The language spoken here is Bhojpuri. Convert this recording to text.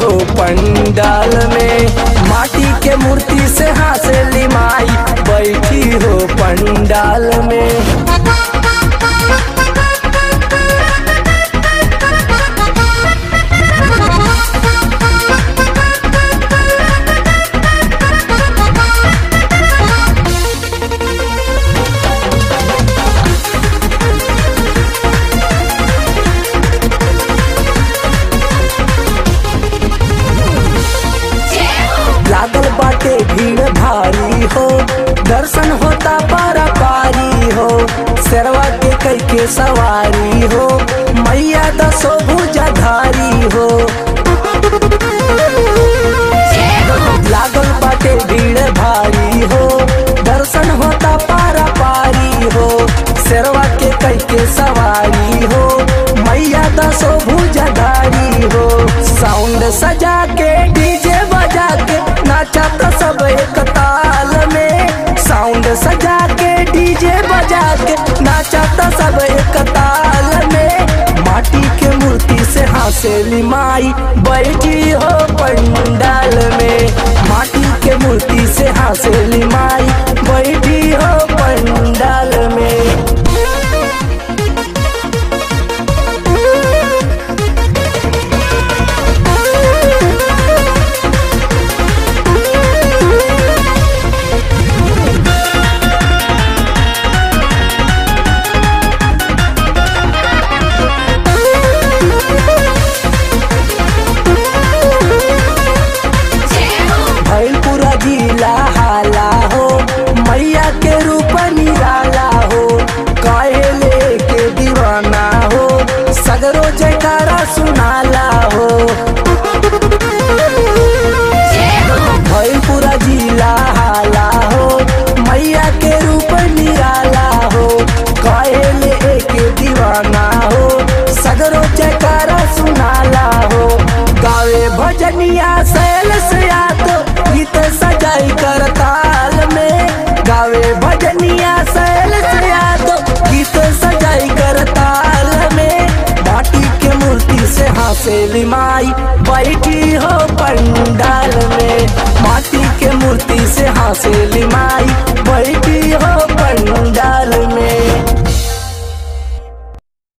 हो पंडाल में माटी के मूर्ति से हासेली माई बैठी हो पंडाल में लागल बाटे भीड़ भारी हो दर्शन होता पारा पारी हो शेरवा के कई के सवारी हो मैया दसो भुजाधारी हो लागल बाटे भीड़ भारी हो दर्शन होता पारा पारी हो शेरवा के कई के सवारी हो मैया दसो भुजाधारी हो साउंड सजा के डीजे बजा के नाचा तो सब एक ताल में साउंड सजा के डीजे बजा के नाचा तो सब एक ताल में माटी के मूर्ति से हासेली माई बैठी हो पंडाल में माटी के मूर्ति से हासेली माई बैठी हो पंडाल में भइल पूरा जिला हाला हो मैया के रूप निराला हो काहे लेके दीवाना हो सगरो जयकारा सुनाला हो भइल पूरा जिला हाला हो मैया के रूप निराला हो काहे लेके दीवाना हो सगरो जयकारा सुनाला हो गावे भजनिया सैल से तो गीत सजाई कर ताल में गावे भजनिया सैल से तो गीत सजाई कर ताल में माटी के मूर्ति से हासेली माई बैठी हो पंडाल में माटी के मूर्ति से हासेली माई